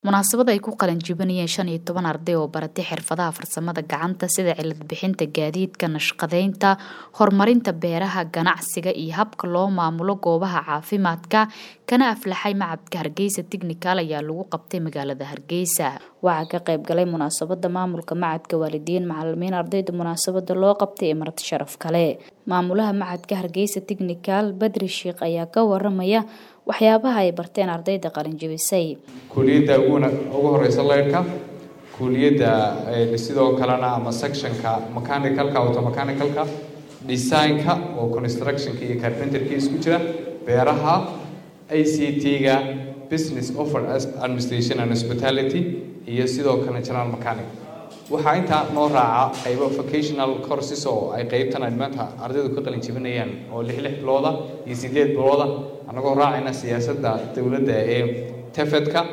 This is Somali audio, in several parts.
munaasabad ay ku qalin jibinayeen shan iyo toban arday oo baratay xirfadaha farsamada gacanta sida cilad bixinta gaadiidka nashqadeynta horumarinta beeraha ganacsiga iyo habka loo maamulo goobaha caafimaadka kana aflaxay macabka hargeysa technical ayaa lagu qabtay magaalada hargeysa waxaa ka qayb galay munaasabada maamulka macadka waalidiin macalimiin ardayda munaasabada loo qabtay ee marti sharaf kale maamulaha macadka hargeysa technical badri sheikh ayaa ka waramaya waxyaabaha ay barteen ardayda qalinjibisay kuuliyadda ugu horeysa leyrhka kuuliyadda sidoo kalena ama sectionka mechanicalka automechanical-ka designka oo constructionka iyo carpenterki isku jira beeraha i c t-ga business offer administration and hospitality iyo sidoo kale general mechanic waxaa intaa noo raaca qaybo vocational courses oo ay qeybtan ay maanta ardaydu ka qalin jibinayaan oo lix lix bilooda iyo sideed bilooda annagoo raacayna siyaasadda dowladda ee tefedka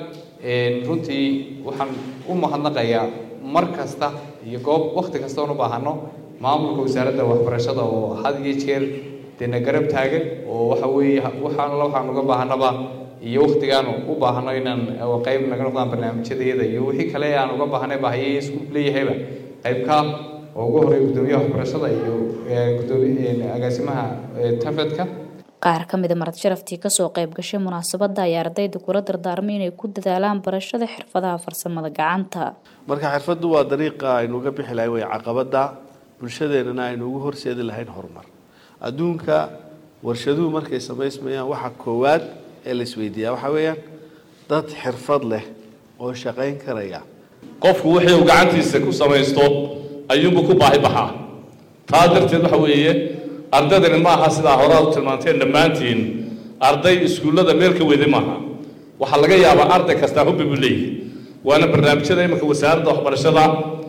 runtii waxaan u mahadnaqayaa mar kasta iyo goob wakti kasta oon u baahano maamulka wasaaradda waxbarashada oo had iyo jeer dena garab taagan oo waxa weeye waxaan waxaan uga baahanaba iyo waktigaan u baahno inaan qayb naga noqdaan barnaamijyadeeda iyo wixii kale aan uga baahnay baahiyay isku leeyahayba qaybka oo ugu horeeya guddoomiyaha waxbarashada iyo gudoomiye agaasimaha tafedka qaar ka mida marad sharaftii kasoo qayb gashay munaasabada ayaa ardayda kula dardaarmay inay ku dadaalaan barashada xirfadaha farsamada gacanta marka xirfaddu waa dariiqa aynu uga bixi lahay way caqabada bulshadeenana aynu ugu horseedi lahayn horumar adduunka warshaduhu markay samaysmayaan waxa koowaad ee la isweydiiyaa waxaa weeyaan dad xirfad leh oo shaqayn karaya qofku wixii uu gacantiisa ku samaysto ayuunbu ku baahi baxaa taa darteed waxa weeye ardaydani ma aha sidaa horaad u tilmaanteen dhammaantiin arday iskuullada meel ka weyday maaha waxaa laga yaabaa arday kastaa hubbi buu leeyahay waana barnaamijyada iminka wasaaradda waxbarashada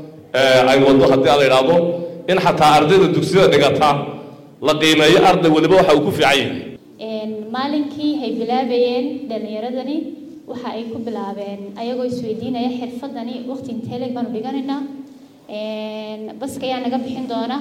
ay wado haddii ala idhaahdo in xataa ardayda dugsiyada dhigata la qiimeeyo arday weliba waxa uu ku fiican yahay maalinkii hay bilaabayeen dhallinyaradani waxa ay ku bilaabeen ayagoo isweydiinaya xirfadani waqti inteeleg baanu dhiganaynaa baska ayaa naga bixin doona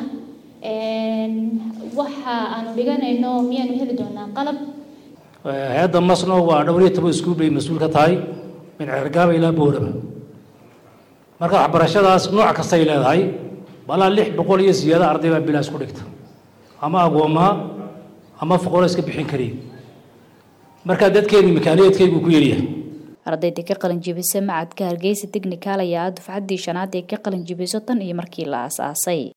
waxa aanu dhiganayno miyaanu heli doonaa qalab hay-adda masno waa dhowr iyo toban iskuul bay mas-uul ka tahay min cergaaba ilaa booraba marka waxbarashadaas nooc kastay leedahay balaa lix boqol iyo siyaada arday baa bilaas ku dhigta ama agoomaha ama foqolo iska bixin kariya markaa dadkeeni makaaniyaedkaygu ku yaryahay ardayda ka qalin jibisa macadka hargeysa technical ayaa ah dufcaddii shanaad ee ka qalin jibiso tan iyo markii la aasaasay